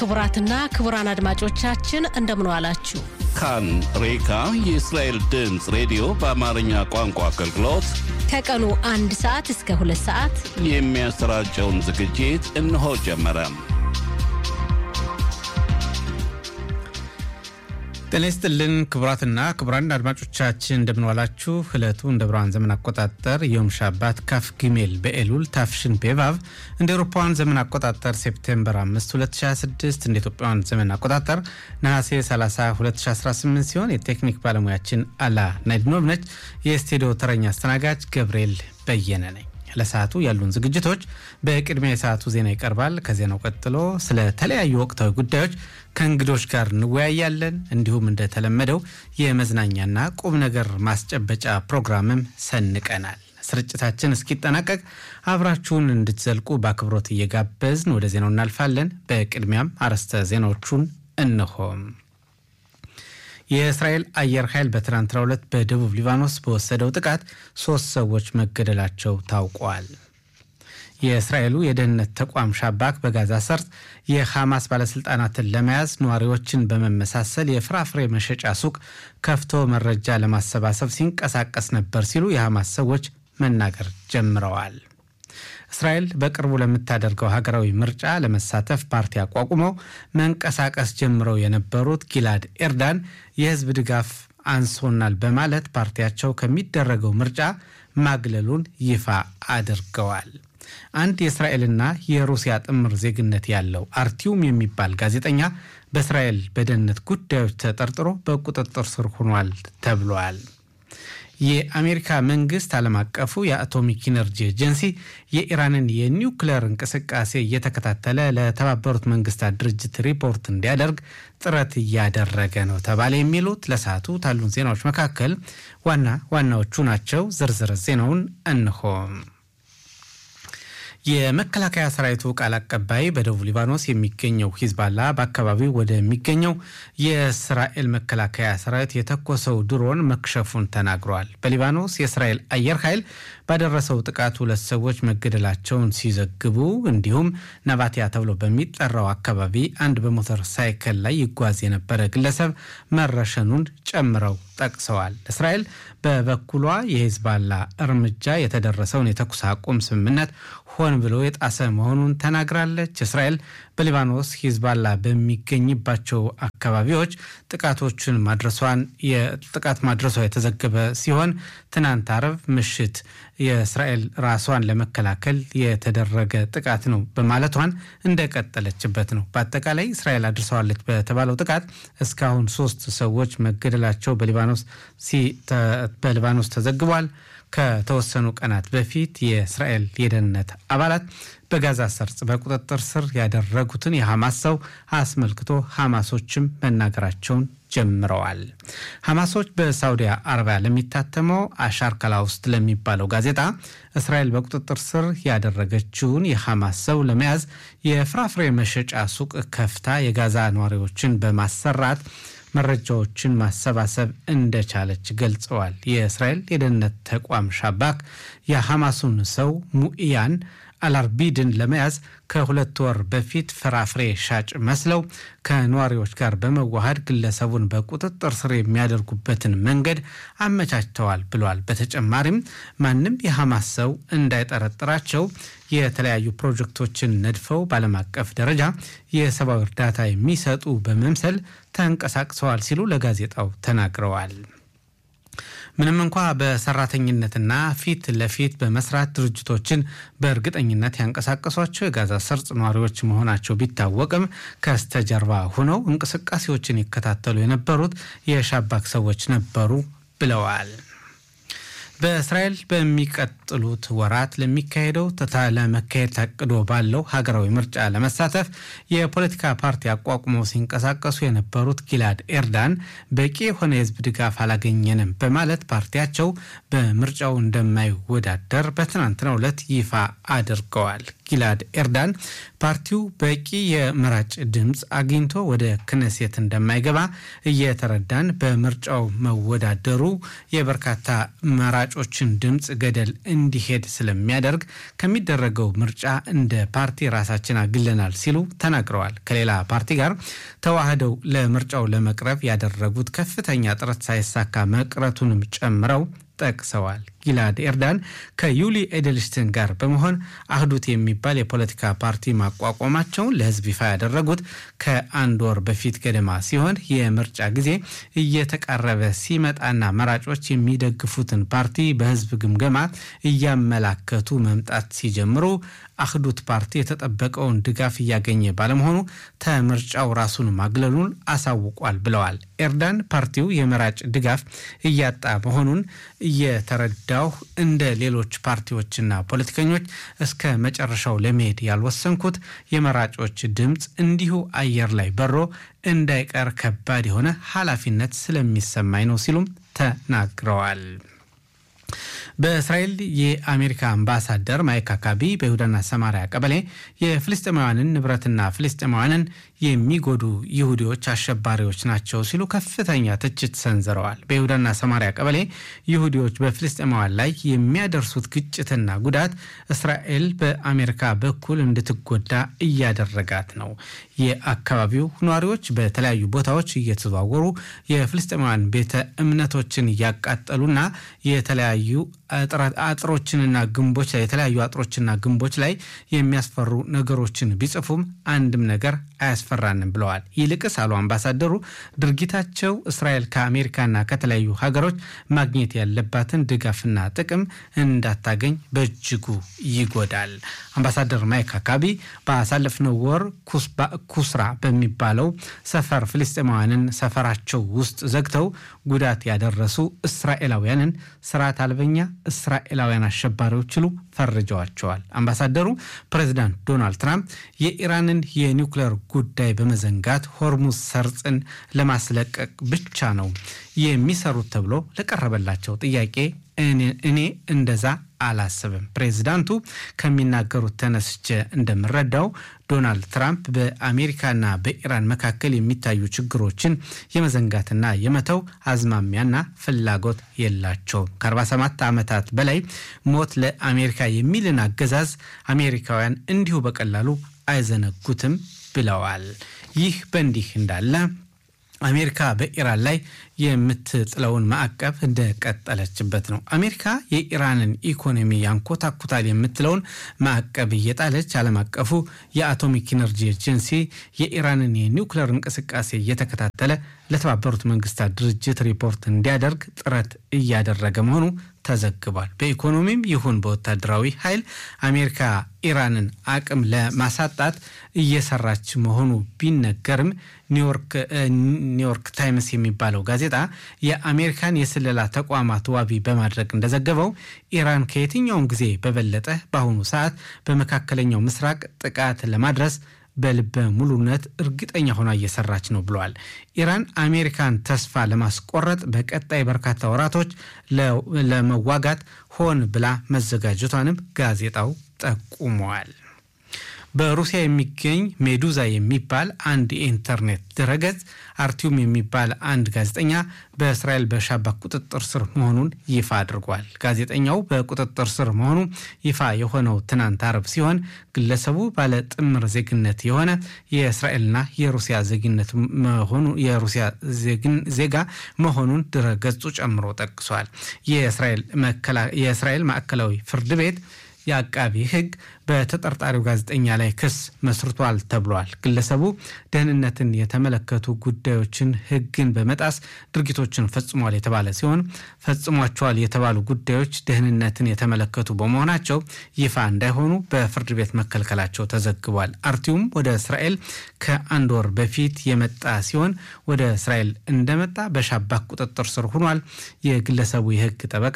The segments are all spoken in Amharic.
ክቡራትና ክቡራን አድማጮቻችን እንደምን ዋላችሁ። ካን ሬካ የእስራኤል ድምፅ ሬዲዮ በአማርኛ ቋንቋ አገልግሎት ከቀኑ አንድ ሰዓት እስከ ሁለት ሰዓት የሚያሰራጨውን ዝግጅት እነሆ ጀመረ። ጤና ይስጥልን ክቡራትና ክቡራን አድማጮቻችን እንደምንዋላችሁ። ዕለቱ እንደ ብርሃን ዘመን አቆጣጠር ዮም ሻባት ካፍ ጊሜል በኤሉል ታፍሽን ቤቫቭ እንደ ኤሮፓውያን ዘመን አቆጣጠር ሴፕቴምበር 5 2026 እንደ ኢትዮጵያውያን ዘመን አቆጣጠር ነሐሴ 30 2018 ሲሆን የቴክኒክ ባለሙያችን አላ ናይድኖቭ ነች። የስቱዲዮ ተረኛ አስተናጋጅ ገብርኤል በየነ ነኝ። ለሰዓቱ ያሉን ዝግጅቶች በቅድሚያ የሰዓቱ ዜና ይቀርባል። ከዜናው ቀጥሎ ስለ ተለያዩ ወቅታዊ ጉዳዮች ከእንግዶች ጋር እንወያያለን። እንዲሁም እንደተለመደው የመዝናኛና ቁም ነገር ማስጨበጫ ፕሮግራምም ሰንቀናል። ስርጭታችን እስኪጠናቀቅ አብራችሁን እንድትዘልቁ በአክብሮት እየጋበዝን ወደ ዜናው እናልፋለን። በቅድሚያም አርዕስተ ዜናዎቹን እንሆም። የእስራኤል አየር ኃይል በትናንትናው ዕለት በደቡብ ሊባኖስ በወሰደው ጥቃት ሶስት ሰዎች መገደላቸው ታውቋል። የእስራኤሉ የደህንነት ተቋም ሻባክ በጋዛ ሰርጥ የሐማስ ባለሥልጣናትን ለመያዝ ነዋሪዎችን በመመሳሰል የፍራፍሬ መሸጫ ሱቅ ከፍቶ መረጃ ለማሰባሰብ ሲንቀሳቀስ ነበር ሲሉ የሐማስ ሰዎች መናገር ጀምረዋል። እስራኤል በቅርቡ ለምታደርገው ሀገራዊ ምርጫ ለመሳተፍ ፓርቲ አቋቁመው መንቀሳቀስ ጀምረው የነበሩት ጊላድ ኤርዳን የሕዝብ ድጋፍ አንሶናል በማለት ፓርቲያቸው ከሚደረገው ምርጫ ማግለሉን ይፋ አድርገዋል። አንድ የእስራኤልና የሩሲያ ጥምር ዜግነት ያለው አርቲዩም የሚባል ጋዜጠኛ በእስራኤል በደህንነት ጉዳዮች ተጠርጥሮ በቁጥጥር ስር ሆኗል ተብሏል። የአሜሪካ መንግስት ዓለም አቀፉ የአቶሚክ ኢነርጂ ኤጀንሲ የኢራንን የኒውክሌር እንቅስቃሴ እየተከታተለ ለተባበሩት መንግስታት ድርጅት ሪፖርት እንዲያደርግ ጥረት እያደረገ ነው ተባለ። የሚሉት ለሰዓቱ ካሉን ዜናዎች መካከል ዋና ዋናዎቹ ናቸው። ዝርዝር ዜናውን እንሆም። የመከላከያ ሰራዊቱ ቃል አቀባይ በደቡብ ሊባኖስ የሚገኘው ሂዝባላ በአካባቢው ወደሚገኘው የእስራኤል መከላከያ ሰራዊት የተኮሰው ድሮን መክሸፉን ተናግረዋል። በሊባኖስ የእስራኤል አየር ኃይል ባደረሰው ጥቃት ሁለት ሰዎች መገደላቸውን ሲዘግቡ እንዲሁም ነባቲያ ተብሎ በሚጠራው አካባቢ አንድ በሞተር ሳይክል ላይ ይጓዝ የነበረ ግለሰብ መረሸኑን ጨምረው ጠቅሰዋል። እስራኤል በበኩሏ የሂዝባላ እርምጃ የተደረሰውን የተኩስ አቁም ስምምነት ሆን ብሎ የጣሰ መሆኑን ተናግራለች። እስራኤል በሊባኖስ ሂዝባላ በሚገኝባቸው አካባቢዎች ጥቃቶችን ማድረሷን የጥቃት ማድረሷ የተዘገበ ሲሆን ትናንት አረብ ምሽት የእስራኤል ራሷን ለመከላከል የተደረገ ጥቃት ነው በማለቷን እንደቀጠለችበት ነው። በአጠቃላይ እስራኤል አድርሰዋለች በተባለው ጥቃት እስካሁን ሶስት ሰዎች መገደላቸው በሊባኖስ ተዘግቧል። ከተወሰኑ ቀናት በፊት የእስራኤል የደህንነት አባላት በጋዛ ሰርጽ በቁጥጥር ስር ያደረጉትን የሐማስ ሰው አስመልክቶ ሐማሶችም መናገራቸውን ጀምረዋል። ሐማሶች በሳውዲ አረቢያ ለሚታተመው አሻር ከላ ውስጥ ለሚባለው ጋዜጣ እስራኤል በቁጥጥር ስር ያደረገችውን የሐማስ ሰው ለመያዝ የፍራፍሬ መሸጫ ሱቅ ከፍታ የጋዛ ነዋሪዎችን በማሰራት መረጃዎችን ማሰባሰብ እንደቻለች ገልጸዋል። የእስራኤል የደህንነት ተቋም ሻባክ የሐማሱን ሰው ሙኢያን አላርቢድን ለመያዝ ከሁለት ወር በፊት ፍራፍሬ ሻጭ መስለው ከነዋሪዎች ጋር በመዋሃድ ግለሰቡን በቁጥጥር ስር የሚያደርጉበትን መንገድ አመቻችተዋል ብሏል። በተጨማሪም ማንም የሐማስ ሰው እንዳይጠረጥራቸው የተለያዩ ፕሮጀክቶችን ነድፈው በዓለም አቀፍ ደረጃ የሰብአዊ እርዳታ የሚሰጡ በመምሰል ተንቀሳቅሰዋል ሲሉ ለጋዜጣው ተናግረዋል። ምንም እንኳ በሰራተኝነትና ፊት ለፊት በመስራት ድርጅቶችን በእርግጠኝነት ያንቀሳቀሷቸው የጋዛ ሰርጥ ነዋሪዎች መሆናቸው ቢታወቅም ከስተጀርባ ሆነው እንቅስቃሴዎችን ይከታተሉ የነበሩት የሻባክ ሰዎች ነበሩ ብለዋል። በእስራኤል በሚቀጥሉት ወራት ለሚካሄደው ለመካሄድ ታቅዶ ባለው ሀገራዊ ምርጫ ለመሳተፍ የፖለቲካ ፓርቲ አቋቁመው ሲንቀሳቀሱ የነበሩት ጊላድ ኤርዳን በቂ የሆነ የሕዝብ ድጋፍ አላገኘንም በማለት ፓርቲያቸው በምርጫው እንደማይወዳደር በትናንትናው ዕለት ይፋ አድርገዋል። ጊላድ ኤርዳን ፓርቲው በቂ የመራጭ ድምፅ አግኝቶ ወደ ክነሴት እንደማይገባ እየተረዳን በምርጫው መወዳደሩ የበርካታ መራጮችን ድምፅ ገደል እንዲሄድ ስለሚያደርግ ከሚደረገው ምርጫ እንደ ፓርቲ ራሳችን አግለናል ሲሉ ተናግረዋል። ከሌላ ፓርቲ ጋር ተዋህደው ለምርጫው ለመቅረብ ያደረጉት ከፍተኛ ጥረት ሳይሳካ መቅረቱንም ጨምረው ጠቅሰዋል። ጊላድ ኤርዳን ከዩሊ ኤድልስትን ጋር በመሆን አህዱት የሚባል የፖለቲካ ፓርቲ ማቋቋማቸውን ለሕዝብ ይፋ ያደረጉት ከአንድ ወር በፊት ገደማ ሲሆን የምርጫ ጊዜ እየተቃረበ ሲመጣና መራጮች የሚደግፉትን ፓርቲ በሕዝብ ግምገማ እያመላከቱ መምጣት ሲጀምሩ አህዱት ፓርቲ የተጠበቀውን ድጋፍ እያገኘ ባለመሆኑ ከምርጫው ራሱን ማግለሉን አሳውቋል ብለዋል። ኤርዳን ፓርቲው የመራጭ ድጋፍ እያጣ መሆኑን እየተረዳሁ እንደ ሌሎች ፓርቲዎችና ፖለቲከኞች እስከ መጨረሻው ለመሄድ ያልወሰንኩት የመራጮች ድምፅ እንዲሁ አየር ላይ በሮ እንዳይቀር ከባድ የሆነ ኃላፊነት ስለሚሰማኝ ነው ሲሉም ተናግረዋል። በእስራኤል የአሜሪካ አምባሳደር ማይክ አካቢ በይሁዳና ሰማሪያ ቀበሌ የፍልስጤማውያንን ንብረትና ፍልስጤማውያንን የሚጎዱ ይሁዲዎች አሸባሪዎች ናቸው ሲሉ ከፍተኛ ትችት ሰንዝረዋል። በይሁዳና ሰማሪያ ቀበሌ ይሁዲዎች በፍልስጤማውያን ላይ የሚያደርሱት ግጭትና ጉዳት እስራኤል በአሜሪካ በኩል እንድትጎዳ እያደረጋት ነው። የአካባቢው ነዋሪዎች በተለያዩ ቦታዎች እየተዘዋወሩ የፍልስጤማውያን ቤተ እምነቶችን እያቃጠሉና የተለያዩ አጥሮችንና ግንቦች ላይ የተለያዩ አጥሮችና ግንቦች ላይ የሚያስፈሩ ነገሮችን ቢጽፉም አንድም ነገር አያስፈራንም ብለዋል። ይልቅስ አሉ አምባሳደሩ ድርጊታቸው እስራኤል ከአሜሪካና ከተለያዩ ሀገሮች ማግኘት ያለባትን ድጋፍና ጥቅም እንዳታገኝ በእጅጉ ይጎዳል። አምባሳደር ማይክ አካቢ ባሳለፍነው ወር ኩስራ በሚባለው ሰፈር ፍልስጤማውያንን ሰፈራቸው ውስጥ ዘግተው ጉዳት ያደረሱ እስራኤላውያንን ስርዓት አልበኛ እስራኤላውያን አሸባሪዎች ሲሉ ፈርጀዋቸዋል። አምባሳደሩ ፕሬዚዳንት ዶናልድ ትራምፕ የኢራንን የኒውክሌር ጉዳይ በመዘንጋት ሆርሙዝ ሰርጽን ለማስለቀቅ ብቻ ነው የሚሰሩት ተብሎ ለቀረበላቸው ጥያቄ እኔ እንደዛ አላስብም። ፕሬዚዳንቱ ከሚናገሩት ተነስቼ እንደምረዳው ዶናልድ ትራምፕ በአሜሪካና በኢራን መካከል የሚታዩ ችግሮችን የመዘንጋትና የመተው አዝማሚያና ፍላጎት የላቸውም። ከ47 ዓመታት በላይ ሞት ለአሜሪካ የሚልን አገዛዝ አሜሪካውያን እንዲሁ በቀላሉ አይዘነጉትም ብለዋል። ይህ በእንዲህ እንዳለ አሜሪካ በኢራን ላይ የምትጥለውን ማዕቀብ እንደቀጠለችበት ነው። አሜሪካ የኢራንን ኢኮኖሚ ያንኮታኩታል የምትለውን ማዕቀብ እየጣለች ዓለም አቀፉ የአቶሚክ ኢነርጂ ኤጀንሲ የኢራንን የኒውክሌር እንቅስቃሴ እየተከታተለ ለተባበሩት መንግስታት ድርጅት ሪፖርት እንዲያደርግ ጥረት እያደረገ መሆኑ ተዘግቧል። በኢኮኖሚም ይሁን በወታደራዊ ኃይል አሜሪካ ኢራንን አቅም ለማሳጣት እየሰራች መሆኑ ቢነገርም ኒውዮርክ ታይምስ የሚባለው ጋዜጣ የአሜሪካን የስለላ ተቋማት ዋቢ በማድረግ እንደዘገበው ኢራን ከየትኛውም ጊዜ በበለጠ በአሁኑ ሰዓት በመካከለኛው ምስራቅ ጥቃት ለማድረስ በልበ ሙሉነት እርግጠኛ ሆና እየሰራች ነው ብለዋል። ኢራን አሜሪካን ተስፋ ለማስቆረጥ በቀጣይ በርካታ ወራቶች ለመዋጋት ሆን ብላ መዘጋጀቷንም ጋዜጣው ጠቁመዋል። በሩሲያ የሚገኝ ሜዱዛ የሚባል አንድ የኢንተርኔት ድረገጽ አርቲዩም የሚባል አንድ ጋዜጠኛ በእስራኤል በሻባክ ቁጥጥር ስር መሆኑን ይፋ አድርጓል። ጋዜጠኛው በቁጥጥር ስር መሆኑ ይፋ የሆነው ትናንት አርብ ሲሆን ግለሰቡ ባለ ጥምር ዜግነት የሆነ የእስራኤልና የሩሲያ ዜግነት መሆኑ የሩሲያ ዜጋ መሆኑን ድረገጹ ጨምሮ ጠቅሷል። የእስራኤል ማዕከላዊ ፍርድ ቤት የአቃቢ ሕግ በተጠርጣሪው ጋዜጠኛ ላይ ክስ መስርቷል ተብሏል። ግለሰቡ ደህንነትን የተመለከቱ ጉዳዮችን ሕግን በመጣስ ድርጊቶችን ፈጽሟል የተባለ ሲሆን ፈጽሟቸዋል የተባሉ ጉዳዮች ደህንነትን የተመለከቱ በመሆናቸው ይፋ እንዳይሆኑ በፍርድ ቤት መከልከላቸው ተዘግቧል። አርቲዩም ወደ እስራኤል ከአንድ ወር በፊት የመጣ ሲሆን ወደ እስራኤል እንደመጣ በሻባክ ቁጥጥር ስር ሆኗል። የግለሰቡ የሕግ ጠበቃ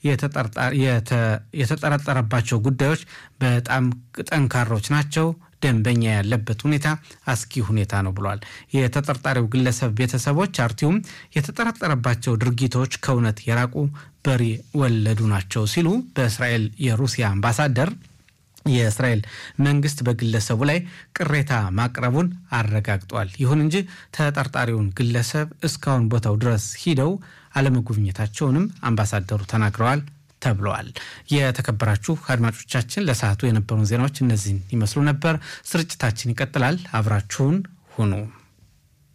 የተጠረጠረባቸው ጉዳዮች በጣም ጠንካሮች ናቸው። ደንበኛ ያለበት ሁኔታ አስጊ ሁኔታ ነው ብሏል። የተጠርጣሪው ግለሰብ ቤተሰቦች አርቲዩም የተጠረጠረባቸው ድርጊቶች ከእውነት የራቁ በሬ ወለዱ ናቸው ሲሉ በእስራኤል የሩሲያ አምባሳደር የእስራኤል መንግስት በግለሰቡ ላይ ቅሬታ ማቅረቡን አረጋግጧል። ይሁን እንጂ ተጠርጣሪውን ግለሰብ እስካሁን ቦታው ድረስ ሂደው አለመጎብኘታቸውንም አምባሳደሩ ተናግረዋል ተብለዋል። የተከበራችሁ አድማጮቻችን ለሰዓቱ የነበሩን ዜናዎች እነዚህን ይመስሉ ነበር። ስርጭታችን ይቀጥላል። አብራችሁን ሁኑ።